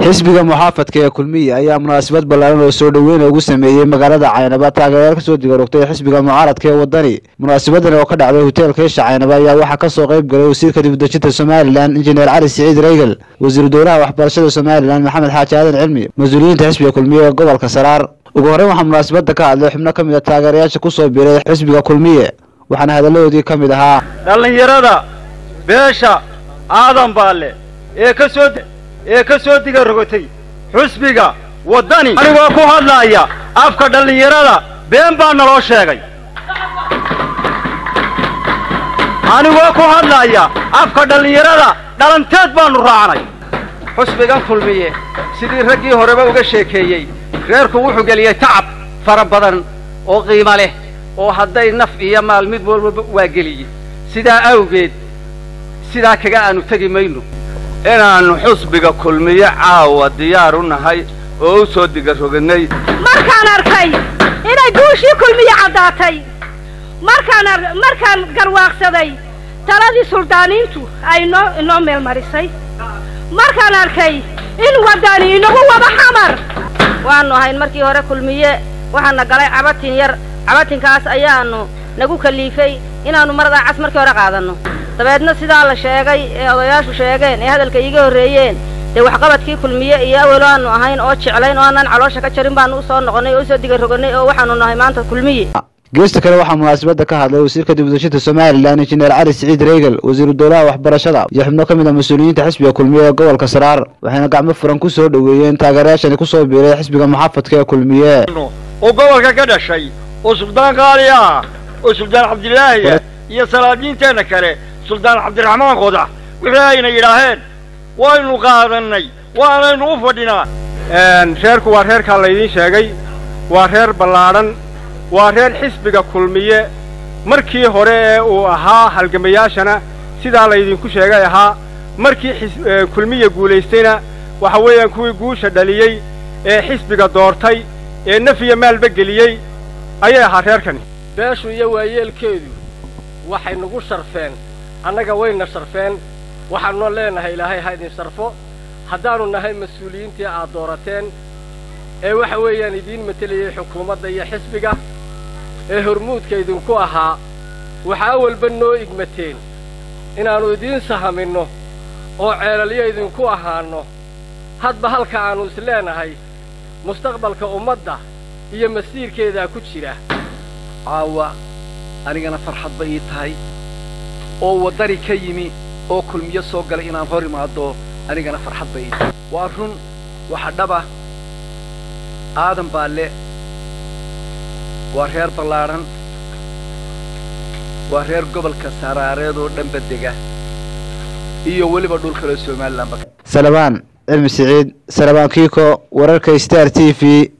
xisbiga muxaafadka ee kulmiye ayaa munaasabad ballaaran oo soo dhoweyn ugu sameeyey magaalada caynaba taageerayaal kasoo digarogtay xisbiga mucaaradka ee wadani munaasabadan oo ka dhacday hoteelka isha caynaba ayaa waxaa kasoo qayb galay wasiirka dibudejinta somalilan injineer cali siciid reygel wasiiru dowlaha waxbarashada somalilan maxamed xaaji aadan cilmi mas-uuliyiinta xisbiga kulmiye ee gobolka saraar ugu horreyn waxaa munaasabada ka hadlay xubno ka mid a taageerayaasha kusoo biiray xisbiga kulmiye waxaana hadalladoodii ka mid ahaa dhallinyarada beesha aadan baalle ee ka soo ee ka soo diga rogotay xusbiga waddani anigoo ku hadlaaya afka dhallinyarada been baa naloo sheegay anigoo ku hadlaaya afka dhallinyarada dhalanteed baannu raacnay xusbigan kulmiye sidii raggii horeba uga sheekeeyey reerku wuxuu geliyey tacab fara badan oo qiimo leh oo hadday naf iyo maal mid walbaba waa geliyey sidaa awgeed sidaa kaga aanu tegi mayno inaannu xusbiga kulmiye caawa diyaar u nahay oo u soo digaroganay markaan arkay inay guushii kulmiye caddaatay markaan markaan garwaaqsaday taladii suldaaniintu ay noo inoo meel marisay markaan arkay in waddani inagu wada xamar waannu ahayn markii hore kulmiye waxaana galay cabatin yar cabatinkaas ayaannu nagu kaliifay inaannu maradaa cas markii hore qaadanno dabeedna sidaa la sheegay ee odayaashu sheegeen ee hadalka iiga horreeyeen dee waxqabadkii kulmiye iyo awelo aanu ahayn oo jeclayn oo aanaan caloosha ka jarin baanu usoo noqonnay oo usoo digaroganay oo waxaanu nahay maanta kulmiye geesta kale waxaa munaasabada ka hadlay wasiirka dibudejinta somalilan injineer cali siciid reygel wasiiru dowlaha waxbarashada iyo xubno ka mid a mas-uuliyiinta xisbiga kulmiye ee gobolka saraar waxayna gacmo furan ku soo dhoweeyeen taageerayaashani kusoo biiray xisbiga muxaafadka ee kulmiye oo gobolka ka dhashay oo suldaan qaali ah oo suldaan cabdilaahi ah iyo salaadiinteenna kale suldaan cabdiraxmaan qodax wixii ayna yidhaaheen waynu qaadannay waanaynu u fadhinaa reerku waa reerkaa laydiin sheegay waa reer ballaadhan waa reer xisbiga kulmiye markii hore ee uu ahaa halgamayaashana sidaa laydinku sheegay ahaa markii kulmiye guulaystayna waxa weeyaan kuwii guusha dhaliyey ee xisbiga doortay ee naf iyo maalba geliyey ayay ahaa reerkani beeshu iyo waayeelkeedu waxay nagu sharfeen annaga wayna sharfeen waxaannu leenahay ilaahay ha idin sharfo haddaannu nahay mas-uuliyiintii aad doorateen ee waxa weeyaan idiin matelayay xukuumadda iyo xisbiga ee hormuudka idinku ahaa waxaa awalba noo igmateen inaannu idiin sahaminno oo ceelalyo idinku ahaanno hadba halka aannu is leenahay mustaqbalka ummadda iyo masiirkeedaa ku jira caawa anigana farxad ba ii tahay oo waddani ka yimi oo kulmiyo soo galay inaan hor imaado anigana farxad ba ii tahay waa run waxa dhaba aadan baalle waa reer ballaadhan waa reer gobolka saraareed oo dhanba dega iyo weliba dhul kale somalilanba salabaan cilmi siciid salabaan kiiko wararka star t v